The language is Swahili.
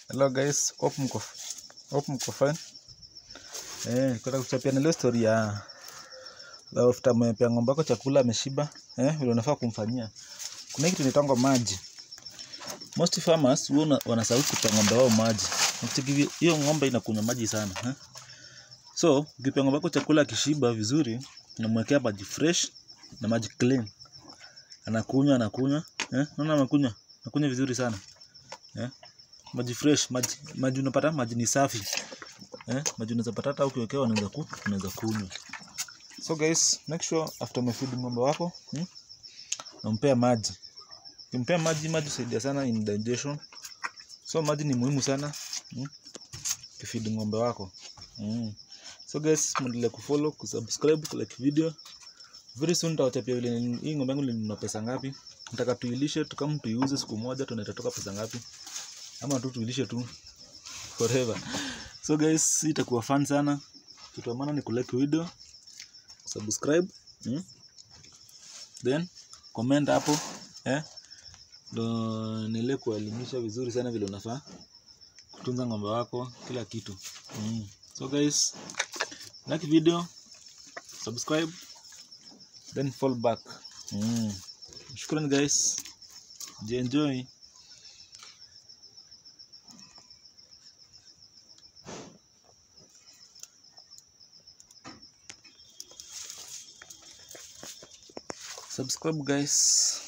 Hello guys, hope mko hope mko fine. Eh, kwenda kuchapia na leo story ya la after umepea ng'ombe yako chakula ameshiba, eh, vile unafaa kumfanyia. Kuna kitu inaitwa maji. Most farmers huwa wanasahau kupea ng'ombe wao maji. Ukicheki hiyo ng'ombe inakunywa maji sana, eh. So, ukipea ng'ombe yako chakula akishiba vizuri, unamwekea maji fresh na maji clean. Anakunywa, anakunywa, eh, unaona anakunywa, anakunywa vizuri sana. Eh, maji fresh, maji, maji unapata maji ni safi. Eh, maji unaweza pata hata ukiwekewa unaweza ku, unaweza kunywa. So guys, make sure after umefeed ng'ombe wako, hmm, unampea maji. Ukimpea maji, maji husaidia sana in digestion. So maji ni muhimu sana, hmm, ukifeed ng'ombe wako. Hmm. So guys, muendelee kufollow, kusubscribe, kulike video. Very soon nitawachapia vile ni- hii ng'ombe yangu nilinunua pesa ngapi. Nataka tuilishe tu kama tuiuze siku moja tunatoka pesa ngapi. Ama tu tuilishe tu forever. So guys, hii itakuwa fun sana. Kitu ya maana ni kulike video, subscribe, hmm? Then comment hapo eh, ndo niele kuelimisha vizuri sana vile unafaa kutunza ng'ombe wako kila kitu mm. So guys, like video, subscribe, then fall back mm. Shukrani guys, jienjoy. Subscribe guys.